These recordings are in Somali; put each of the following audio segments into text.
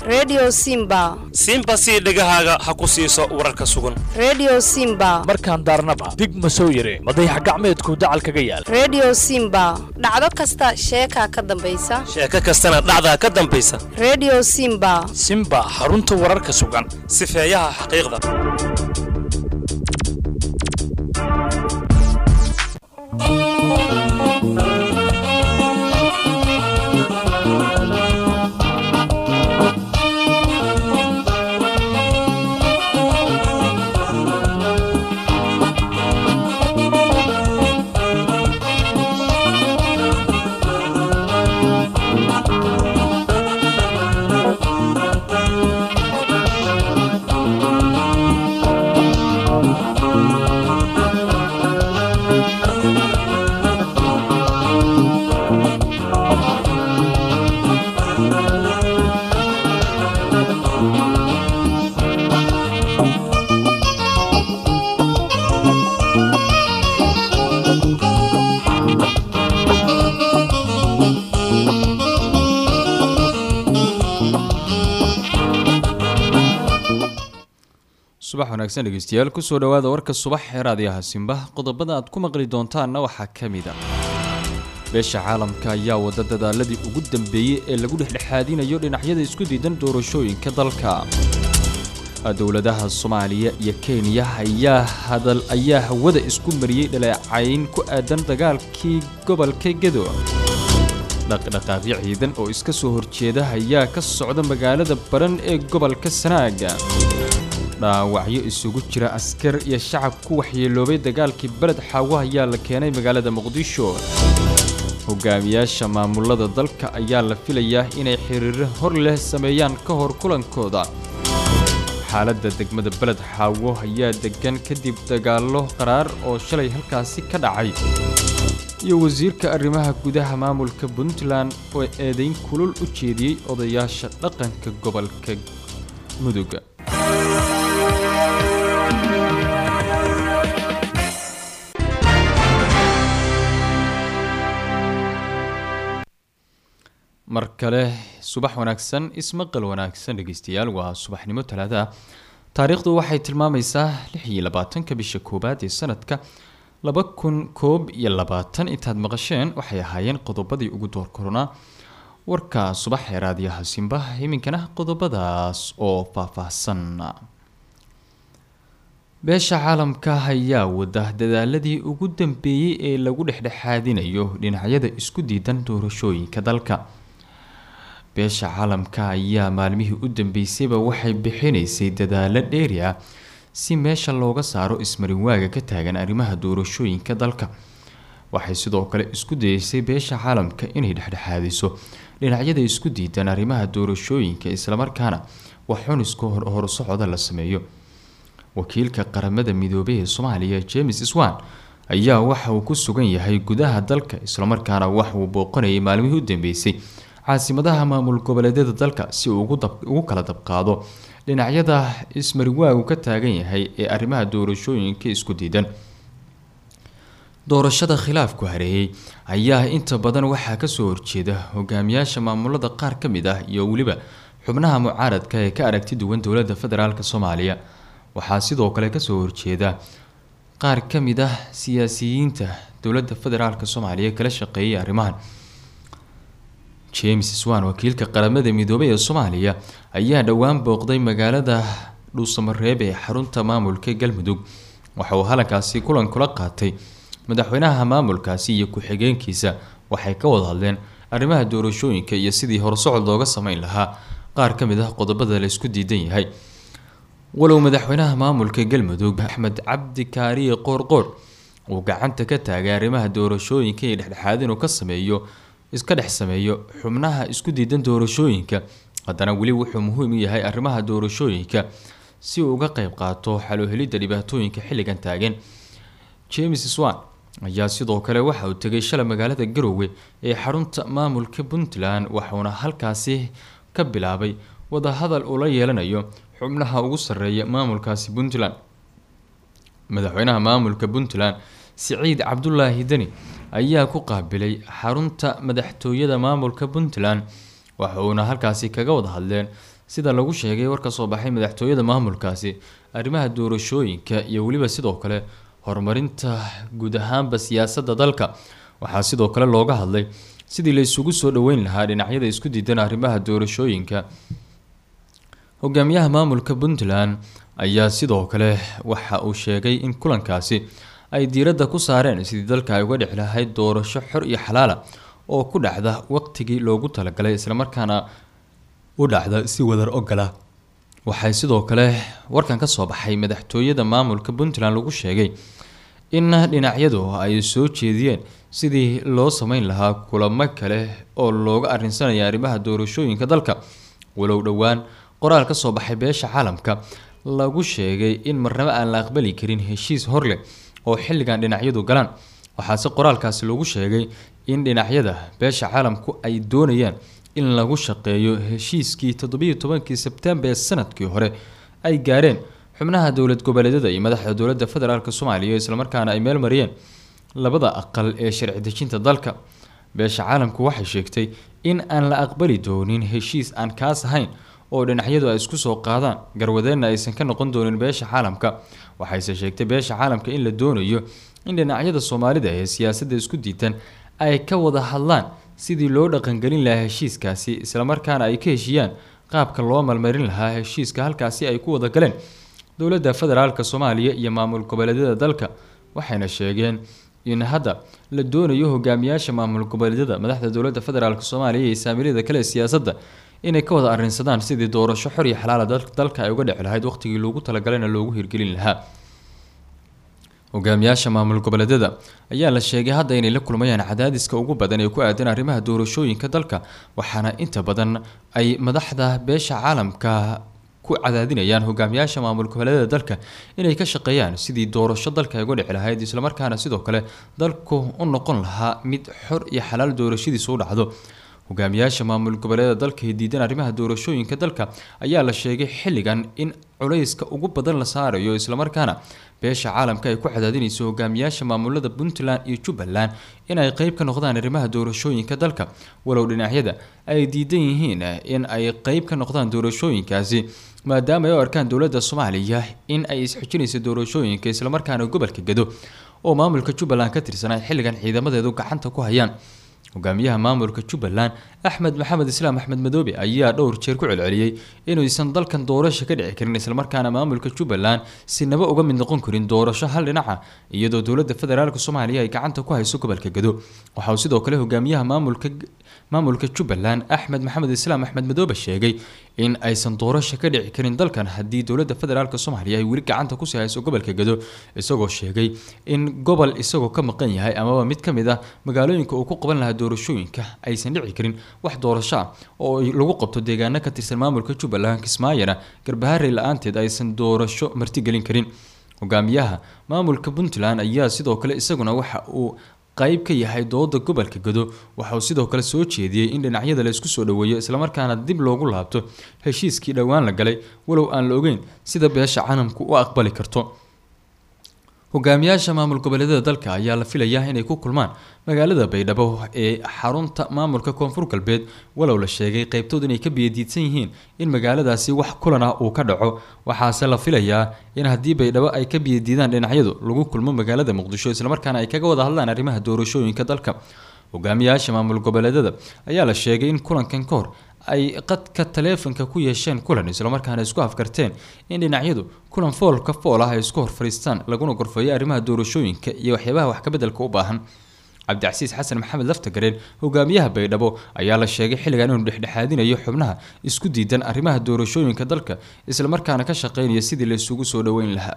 redio simba simba sii dhegahaaga ha ku siiso wararka sugan redio simba markaan daarnaba dig ma soo yire madayax gacmeedku dacal kaga yaal redio simba dhacdo kasta sheekaa ka dambaysa sheeko kastana dhacdaa ka dambaysa redio simba simba xarunta wararka sugan sifeeyaha xaqiiqda subax wanaagsan dhegeystayaal kusoo dhowaada warka subax ee raadiyaha simba qodobada aad ku maqli doontaanna waxaa ka mid a beesha caalamka ayaa wada dadaaladii ugu dambeeyey ee lagu dhexdhexaadinayo dhinacyada isku diidan doorashooyinka dalka dowladaha soomaaliya iyo kenya ayaa hadal ayaa hawada isku mariyey dhaleecayn ku aadan dagaalkii gobolka gedo dhaqdhaqaaqyo ciidan oo iska soo horjeeda ayaa ka socda magaalada baran ee gobolka sanaaga dhaawacyo isugu jira askar iyo shacab ku waxyeeloobay dagaalkii beled xaawo ayaa la keenay magaalada muqdisho hogaamiyaasha maamulada dalka ayaa la filayaa inay xiriiro hor leh sameeyaan ka hor kulankooda xaaladda degmada beled xaawo ayaa degan kadib dagaallo qaraar oo shalay halkaasi ka dhacay iyo wasiirka arrimaha gudaha maamulka puntland oo eedayn kulul u jeediyey odayaasha dhaqanka gobolka mudug mar kale subax wanaagsan ismaqal wanaagsan dhegeystayaal waa subaxnimo talaada taariikhdu waxay tilmaamaysaa lix iyo labaatanka bisha koowaad ee sanadka laba kun koob iyo labaatan intaad maqasheen waxay ahaayeen qodobadii ugu door koronaa warka subax ee raadiyaha simba iminkana qodobadaas oo faahfaahsan beesha caalamka ayaa wada dadaaladii ugu dambeeyey ee lagu dhexdhexaadinayo dhinacyada isku diidan doorashooyinka dalka beesha caalamka ayaa maalmihii u dambeysayba waxay bixinaysay dadaalo dheeri ah si meesha looga saaro ismarinwaaga ka taagan arrimaha doorashooyinka dalka waxay sidoo kale isku dayeysay beesha caalamka inay dhexdhexaadiso dhinacyada isku diidan arrimaha doorashooyinka islamarkaana wax xunisku horusocda la sameeyo wakiilka qaramada midoobay ee soomaaliya james swan ayaa waxa uu ku sugan yahay gudaha dalka islamarkaana wax uu booqanayay maalmihii u dambeysay caasimadaha maamul goboleedyada dalka si uu ugu kala dabqaado dhinacyada ismariwaagu ka taagan yahay ee arrimaha doorashooyinka isku diidan doorashada khilaafku hareeyey ayaa inta badan waxaa kasoo horjeeda hogaamiyaasha maamulada qaar ka mid ah iyo weliba xubnaha mucaaradka ee ka aragti duwan dowlada federaalk soomaaliya waxaa sidoo kale kasoo horjeeda qaar ka mid ah siyaasiyiinta dowlada federaalk soomaaliya kala shaqeeyay arrimahan james swan wakiilka qaramada midoobay ee soomaaliya ayaa dhowaan booqday magaalada dhuusamareeb ee xarunta maamulka galmudug waxa uu halankaasi kulan kula qaatay madaxweynaha maamulkaasi iyo ku-xigeenkiisa waxay ka wada hadleen arrimaha doorashooyinka iyo sidii horsocod looga sameyn lahaa qaar ka mid ah qodobada la isku diidan yahay walow madaxweynaha maamulka galmudug axmed cabdi kaariye qoorqoor uu gacanta ka taagay arrimaha doorashooyinka iyo dhexdhexaad inuu ka sameeyo iska dhex sameeyo xubnaha isku diidan doorashooyinka haddana weli wuxuu muhiim u yahay arrimaha doorashooyinka si uu uga qeyb qaato xaloohelidda dhibaatooyinka xilligan taagan james swan ayaa sidoo kale waxa uu tegay shalay magaalada garowe ee xarunta maamulka puntland waxauna halkaasi ka bilaabay wadahadal uu la yeelanayo xubnaha ugu sarreeya maamulkaasi puntland madaxweynaha maamulka puntland siciid cabdulaahi deni ayaa ku qaabilay xarunta madaxtooyada maamulka puntland waxa uuna halkaasi kaga wada hadleen sida lagu sheegay war ka soo baxay madaxtooyada maamulkaasi arrimaha doorashooyinka iyo weliba sidoo kale horumarinta guud ahaanba siyaasadda dalka waxaa sidoo kale looga hadlay sidii la isugu soo dhoweyn lahaa dhinacyada isku diidan arrimaha doorashooyinka hogaamiyaha maamulka puntland ayaa sidoo kale waxa uu sheegay in kulankaasi ay diiradda ku saareen sidii dalka ay uga dhici lahayd doorasho xor iyo xalaala oo ku dhacda waqtigii loogu talagalay islamarkaana u dhacda si wadar ogola waxay sidoo kale warkan ka soo baxay madaxtooyada maamulka puntland lagu sheegay in dhinacyadu ay soo jeediyeen sidii loo sameyn lahaa kulamo kale oo looga arrinsanaya arrimaha doorashooyinka dalka walow dhowaan qoraal ka soo baxay beesha caalamka lagu sheegay in marnabo aan la aqbali karin heshiis horleh oo xilligan dhinacyadu galaan waxaase qoraalkaasi lagu sheegay in dhinacyada beesha caalamku ay doonayaan in lagu shaqeeyo heshiiskii toddobiyo tobankii sebtembar ee sanadkii hore ay gaareen xubnaha dowlad goboleedyada iyo madaxda dowladda federaalk soomaaliya islamarkaana ay meel mariyeen labada aqal ee sharci dejinta dalka beesha caalamku waxay sheegtay in aan la aqbali doonin heshiis aan kaas ahayn oo dhinacyadu ay isku soo qaadaan garwadeenna aysan ka noqon doonin beesha caalamka waxayse sheegtay beesha caalamka in la doonayo in dhinacyada soomaalida ee siyaasadda isku diidan ay ka wada hadlaan sidii loo dhaqangelin lahaa heshiiskaasi islamarkaana ay ka heshiiyaan qaabka loo malmarin lahaa heshiiska halkaasi ay ku wada galeen dowladda federaalk soomaaliya iyo maamul goboleedyada dalka waxayna sheegeen in hadda la doonayo hogaamiyaasha maamul goboleedyada madaxda dowladda federaalk soomaaliya iyo saamiliyada kale ee siyaasadda inay ka wada arrinsadaan sidii doorasho xor iyo xalaala dalka ay uga dhici lahayd waqtigii loogu talagalana loogu hirgelin lahaa hogaamiyaasha maamul goboleedyada ayaa la sheegay hadda inay la kulmayaan cadaadiska ugu badan ee ku aadan arrimaha doorashooyinka dalka waxaana inta badan ay madaxda beesha caalamka ku cadaadinayaan hogaamiyaasha maamul goboleedyada dalka inay ka shaqeeyaan sidii doorasho dalka ay uga dhici lahayd islamarkaana sidoo kale dalku u noqon lahaa mid xor iyo xalaal doorashadiisu u dhacdo hogaamiyaasha maamul goboleeda dalka ee diidan arrimaha doorashooyinka dalka ayaa la sheegay xilligan in culayska ugu badan la saarayo islamarkaana beesha caalamka ay ku cadaadinayso hogaamiyaasha maamulada puntland iyo jubbaland in ay qeyb ka noqdaan arrimaha doorashooyinka dalka walow dhinacyada ay diidan yihiin in ay qeyb ka noqdaan doorashooyinkaasi maadaama ay u arkaan dowladda soomaaliya in ay isxijinayso doorashooyinka islamarkaana gobolka gedo oo maamulka jubbaland ka tirsan ay xilligan ciidamadeedu gacanta ku hayaan hogaamiyaha maamulka jubbaland axmed maxamed islaam axmed madoobe ayaa dhowr jeer ku celceliyey inuusan dalkan doorasho ka dhici karin islamarkaana maamulka jubbaland sinaba uga mid noqon karin doorasho hal dhinaca iyadoo dowladda federaalk soomaaliya ay gacanta ku hayso gobolka gado waxa uu sidoo kale hogaamiyaha maamulka maamulka jubbaland axmed maxamed islaam axmed madoobe sheegay in aysan doorasho ka dhici karin dalkan haddii dowladda federaalk soomaaliya ay weli gacanta kusii hayso gobolka gado isagoo sheegay in gobol isagoo ka maqan yahay amaba mid ka mid ah magaalooyinka uu ku qaban lahaa doorashooyinka aysan dhici karin wax doorasho ah oo lagu qabto deegaano ka tirsan maamulka jubbaland kismaayana garbaharey la-aanteed aysan doorasho martigelin karin hogaamiyaha maamulka puntland ayaa sidoo kale isaguna waxa uu qayb ka yahay dooda gobolka gado waxa uu sidoo kale soo jeediyey in dhinacyada la isku soo dhoweeyo islamarkaana dib loogu laabto heshiiskii dhowaan la galay walow aan la ogeyn sida beesha caalamku u aqbali karto hogaamiyaasha maamul goboleedyada dalka ayaa la filayaa inay ku kulmaan magaalada baydhabo ee xarunta maamulka koonfur galbeed walow la sheegay qeybtood inay ka biyadiidsan yihiin in magaaladaasi wax kulan ah uu ka dhaco waxaase la filayaa in haddii baydhabo ay ka biyadiidaan dhinacyadu lagu kulmo magaalada muqdisho islamarkaana ay kaga wada hadlaan arrimaha doorashooyinka dalka hogaamiyaasha maamul goboleedyada ayaa la sheegay in kulankan ka hor ay qadka taleefanka ku yeesheen kulan islamarkaana isku afkarteen in dhinacyadu kulan foolka fool ah ay isku hor fadhiistaan laguna gorfeeyo arrimaha doorashooyinka iyo waxyaabaha wax kabeddelka u baahan cabdicasiis xasan maxamed laftagareen hogaamiyaha baydhabo ayaa la sheegay xilligan inuu dhexdhexaadinayo xubnaha isku diidan arrimaha doorashooyinka dalka islamarkaana ka shaqeynaya sidii la isugu soo dhoweyn lahaa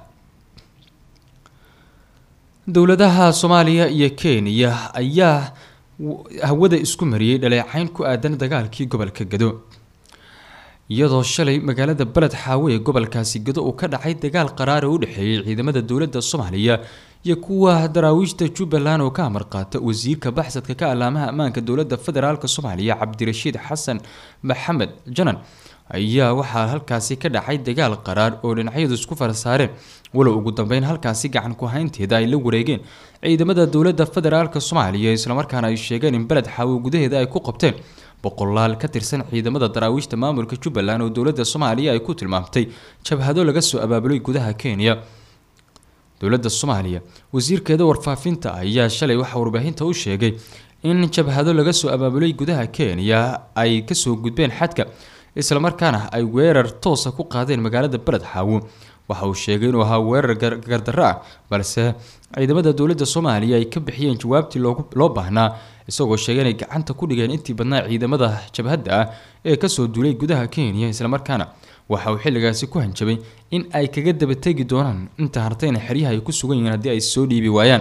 dowladaha soomaaliya iyo kenya ayaa hawada isku mariyey dhaleecayn ku aadan dagaalkii gobolka gado iyadoo shalay magaalada beled xaawe ee gobolkaasi gado uu ka dhacay dagaal qaraara u dhexeeyey ciidamada dowladda soomaaliya iyo kuwa daraawiishta jubbaland oo ka amar qaata wasiirka baxsadka ka allaamaha ammaanka dowladda federaalk soomaaliya cabdirashiid xasan maxamed janan ayaa waxaa halkaasi ka dhacay dagaal qaraar oo dhinacyadu isku farasaareen walow ugu dambeyn halkaasi gacan ku haynteeda ay la wareegeen ciidamada dowladda federaalk soomaaliya islamarkaana ay sheegeen in beled xaawo gudaheeda ay ku qabteen boqolaal ka tirsan ciidamada daraawiishta maamulka jubbaland oo dowladda soomaaliya ay ku tilmaamtay jabhado laga soo abaabulay gudaha kenya dowladda soomaaliya wasiirkeeda warfaafinta ayaa shalay waxaa warbaahinta u sheegay in jabhado laga soo abaabulay gudaha kenya ay kasoo gudbeen xadka islamarkaana ay weerar toosa ku qaadeen magaalada beled xaawo waxa uu sheegay inuu ahaa weerar gardarro ah balse ciidamada dowladda soomaaliya ay ka bixiyeen jawaabtii loo baahnaa isagoo sheegay inay gacanta ku dhigeen intii badnaa ciidamada jabhadda ah ee kasoo duulay gudaha kenya islamarkaana waxa uu xilligaasi ku hanjabay in ay kaga daba tegi doonaan inta hartayna xeryaha ay ku sugan yihiin haddii ay soo dhiibi waayaan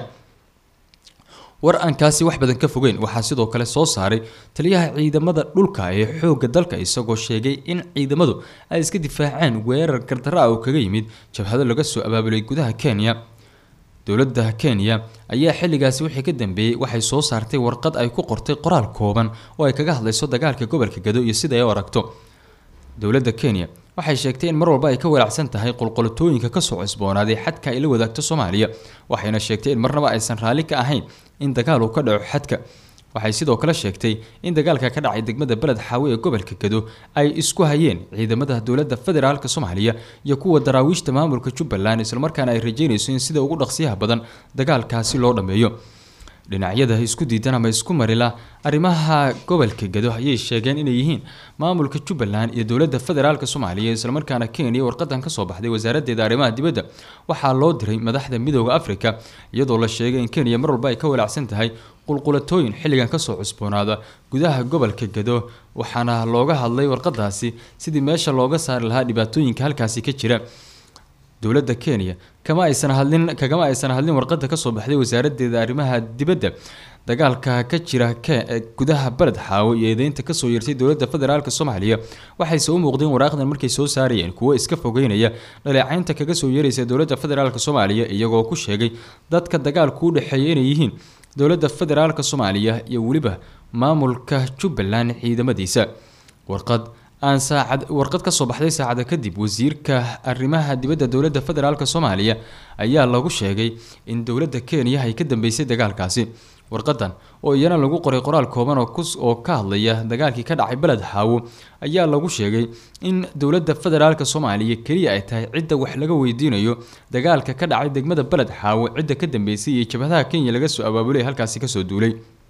war aan kaasi wax badan ka fogeyn waxaa sidoo kale soo saaray taliyaha ciidamada dhulka ee xoogga dalka isagoo sheegay in ciidamadu ay iska difaaceen weerar gardarro ah oo kaga yimid jabhado laga soo abaabulay gudaha kenya dowladda kenya ayaa xilligaasi wixii ka dambeeyey waxay soo saartay warqad ay ku qortay qoraal kooban oo ay kaga hadlayso dagaalka gobolka gado iyo sida ay u aragto dowladda kenya waxay sheegtay in mar walba ay ka walaacsan tahay qolqolotooyinka kasoo cusboonaaday xadka ay la wadaagto soomaaliya waxayna sheegtay in marnaba aysan raalli ka ahayn in dagaal uu ka dhaco xadka waxay sidoo kale sheegtay in dagaalka ka dhacay degmada beled xaawe ee gobolka gado ay isku hayeen ciidamada dowladda federaalk soomaaliya iyo kuwa daraawiishta maamulka jubbaland islamarkaana ay rajeynayso in sida ugu dhaqsiyaha badan dagaalkaasi loo dhammeeyo dhinacyada isku diidan ama isku marila arrimaha gobolka gado ayay sheegeen inay yihiin maamulka jubbaland iyo dowladda federaalk soomaaliya islamarkaana kenya warqadan kasoo baxday wasaaraddeeda arrimaha dibadda waxaa loo diray madaxda midooda africa iyadoo la sheegay in kenya mar walba ay ka walaacsan tahay qulqulatooyin xilligan kasoo cusboonaada gudaha gobolka gado waxaana looga hadlay warqadaasi sidii meesha looga saari lahaa dhibaatooyinka halkaasi ka jira dowladda kenya kama aysan hadlin kagama aysan hadlin warqada kasoo baxday wasaaraddeeda arrimaha dibadda dagaalka ka jira gudaha beled xaawo iyo eedeynta kasoo yeertay dowladda federaalk soomaaliya waxayse u muuqdeen waraaqdan markay soo saarayeen kuwo iska fogeynaya dhaleecaynta kaga soo yeeraysa dowladda federaalk soomaaliya iyagoo ku sheegay dadka dagaalku u dhexeeya inay yihiin dowladda federaalk soomaaliya iyo weliba maamulka jubbaland ciidamadiisa warqad aan saacad warqad ka soo baxday saacada kadib wasiirka arrimaha dibadda dowladda federaalk soomaaliya ayaa lagu sheegay in dowladda kenya ay ka dambeysay dagaalkaasi warqadan oo iyana lagu qoray qoraal kooban oo ka hadlaya dagaalkii ka dhacay beled xaawo ayaa lagu sheegay in dowladda federaalk soomaaliya keliya ay tahay cidda wax laga weydiinayo dagaalka ka dhacay degmada beled xaawo cidda ka dambeysay iyo jabhadaha kenya laga soo abaabulay halkaasi kasoo duulay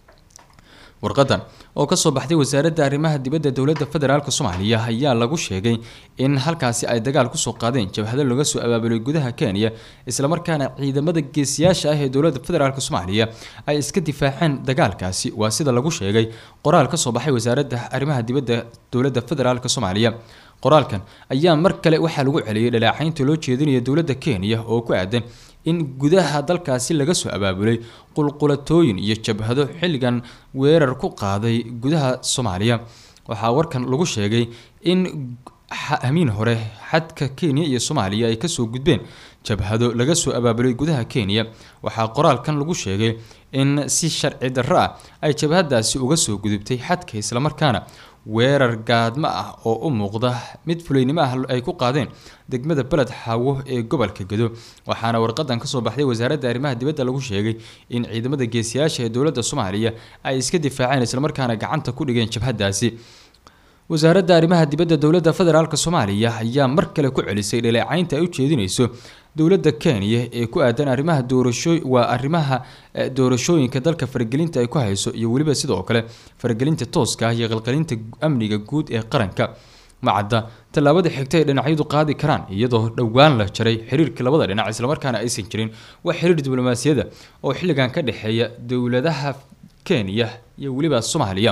warqadan oo kasoo baxday wasaaradda arrimaha dibadda dowladda federaalk soomaaliya ayaa lagu sheegay in halkaasi ay dagaal kusoo qaadeen jabhado laga soo abaabulay gudaha kenya islamarkaana ciidamada geesiyaasha ah ee dowladda federaalk soomaaliya ay iska difaaceen dagaalkaasi waa sida lagu sheegay qoraal kasoo baxay wasaaradda arrimaha dibadda dowladda federaalk soomaaliya qoraalkan ayaa mar kale waxaa lagu celiyay dhaleecaynta loo jeedinaya dowladda kenya oo ku aadan in gudaha dalkaasi laga soo abaabulay qulqulatooyin iyo jabhado xilligan weerar ku qaaday gudaha soomaaliya waxaa warkan lagu sheegay in hamiin hore xadka kenya iyo soomaaliya ay kasoo gudbeen jabhado laga soo abaabulay gudaha kenya waxaa qoraalkan lagu sheegay in si sharci darro ah ay jabhadaasi uga soo gudubtay xadka islamarkaana weerar gaadmo ah oo u muuqda mid fulaynimo ah ay ku qaadeen degmada beled xaawo ee gobolka gado waxaana warqadan kasoo baxday wasaaradda arrimaha dibadda lagu sheegay in ciidamada geesiyaasha ee dowladda soomaaliya ay iska difaaceen islamarkaana gacanta ku dhigeen jabhadaasi wasaaradda arrimaha dibadda dowladda federaalk soomaaliya ayaa mar kale ku celisay dhaleecaynta ay u jeedinayso dowladda kenya ee ku aadan arrimaha doorasho waa arrimaha doorashooyinka dalka faragelinta ay ku hayso iyo weliba sidoo kale faragelinta tooska ah iyo qalqalinta amniga guud ee qaranka macadda tallaabada xigta ay dhinacyadu qaadi karaan iyadoo dhowaan la jaray xiriirka labada dhinac islamarkaana aysan jirin wax xiriir diblomaasiyada oo xilligan ka dhexeeya dowladaha kenya iyo weliba soomaaliya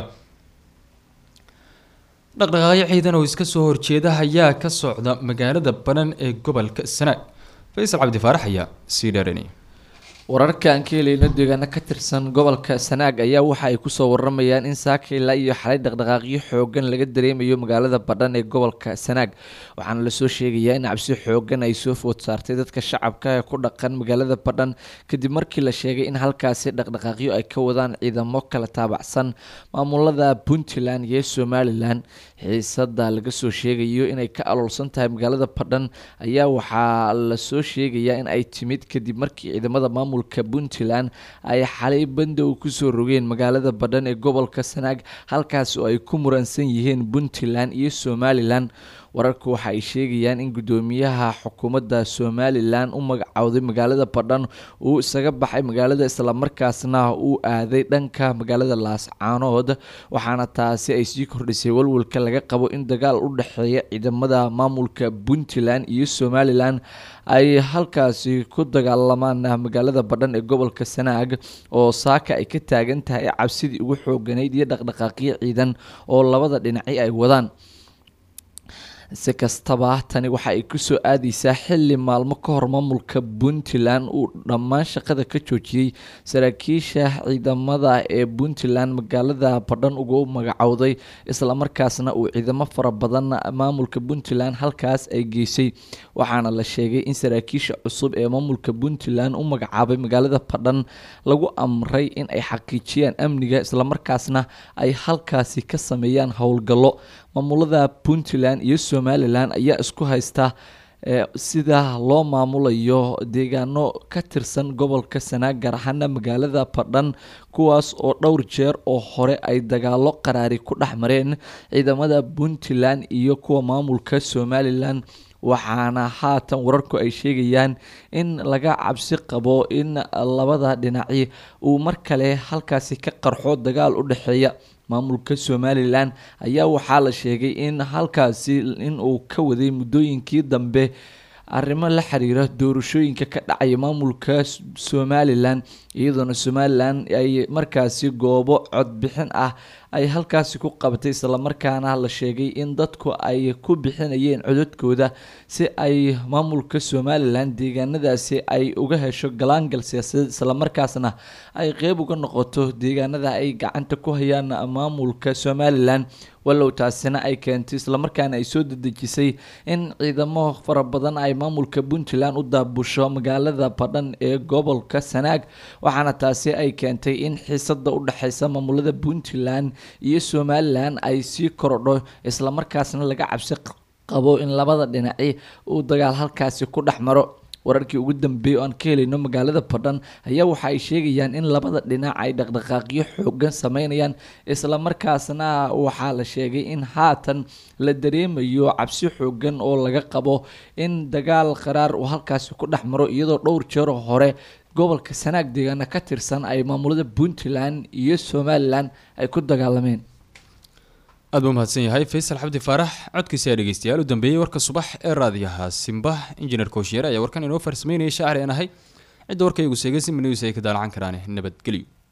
dhaqdhaqaaqyo ciidan oo iska soo horjeeda ayaa ka socda magaalada banan ee gobolka sanaag faysal cabdi faarax ayaa sii dheeranaya wararka aan ka helayno deegaano ka tirsan gobolka sanaag ayaa waxa ay kusoo waramayaan in saakila iyo xalay dhaqdhaqaaqyo xoogan laga dareemayo magaalada badhan ee gobolka sanaag waxaana lasoo sheegayaa in cabsi xoogan ay soo food saartay dadka shacabka ee ku dhaqan magaalada badhan kadib markii la sheegay in halkaasi dhaqdhaqaaqyo ay ka wadaan ciidamo kala taabacsan maamulada puntland iyo somalilan xiisada laga soo sheegayo inay ka aloolsan tahay magaalada badhan ayaa waxaa lasoo sheegayaa in ay timid kadib markii ciidamada maamul maamulka puntland ay xalay bandow kusoo rogeen magaalada badhan ee gobolka sanaag halkaas oo ay ku muransan yihiin puntland iyo somalilan wararku waxa ay sheegayaan in gudoomiyaha xukuumadda somalilan u magacowday magaalada badhan uu isaga baxay magaalada islamarkaasna uu aaday dhanka magaalada laascaanood waxaana taasi ay sii kordhisay walwalka laga qabo in dagaal u dhexeeya ciidamada maamulka puntland iyo somalilan ay halkaasi ku dagaalamaan magaalada badhan ee gobolka sanaag oo saaka ay ka taagan tahay cabsidii ugu xooganayd iyo dhaqdhaqaaqyo ciidan oo labada dhinaci ay wadaan si kastaba tani waxa ay kusoo aadeysaa xili maalmo ka hor maamulka puntland uu dhammaan shaqada ka joojiyey saraakiisha ciidamada ee puntland magaalada badhan ugu magacowday islamarkaasna uu ciidamo fara badan maamulka puntland halkaas ay geysay waxaana la sheegay in saraakiisha cusub ee maamulka puntland u magacaabay magaalada badhan lagu amray in ay xaqiijiyaan amniga islamarkaasna ay halkaasi ka sameeyaan howlgallo maamulada puntland iyo somalilan ayaa isku haysta sida loo maamulayo deegaano ka tirsan gobolka sanaag gaar ahaana magaalada badhan kuwaas oo dhowr jeer oo hore ay dagaalo qaraari ku dhex mareen ciidamada puntland iyo kuwa maamulka somalilan waxaana haatan wararku ay sheegayaan in laga cabsi qabo in labada dhinaci uu mar kale halkaasi ka qarxo dagaal u dhexeeya maamulka somalilan ayaa waxaa la sheegay in halkaasi inuu ka waday muddooyinkii dambe arrimo la xiriira doorashooyinka ka dhacaya maamulka somalilan iyadoona somalilan ay markaasi goobo codbixin ah ay halkaasi ku qabatay islamarkaana la sheegay in dadku ay ku bixinayeen codadkooda si ay maamulka somalilan deegaanadaasi ay uga hesho galaangal siyaasadeed islamarkaasna ay qeyb uga noqoto deegaanada ay gacanta ku hayaan maamulka somalilan walow taasina ay keentay islamarkaana ay soo dedejisay in ciidamo fara badan ay maamulka puntland u daabusho magaalada badhan ee gobolka sanaag waxaana taasi ay keentay in xiisada u dhexeysa maamulada puntland iyo somalilan ay sii korodho islamarkaasna laga cabsi qabo in labada dhinaci uu dagaal halkaasi ku dhex maro wararkii ugu dambeeyay oo aan ka helayno magaalada badhan ayaa waxa ay sheegayaan in labada dhinac ay dhaqdhaqaaqyo xoogan sameynayaan islamarkaasna waxaa la sheegay in haatan la dareemayo cabsi xoogan oo laga qabo in dagaal qaraar uu halkaasi ku dhex maro iyadoo dhowr jeero hore gobolka sanaag deegaana ka tirsan ay maamulada puntland iyo somalilan ay ku dagaalameen aad buu mahadsan yahay faysal xabdi faarax codkiisa ayaa dhegeystayaal u dambeeyey warka subax ee raadiyaha simba injineer kooshiyeer ayaa warkan inoo farsameynaya shaacri aan ahay cidda warkaygu seegay si news ay ka daalacan karaan nabadgelyo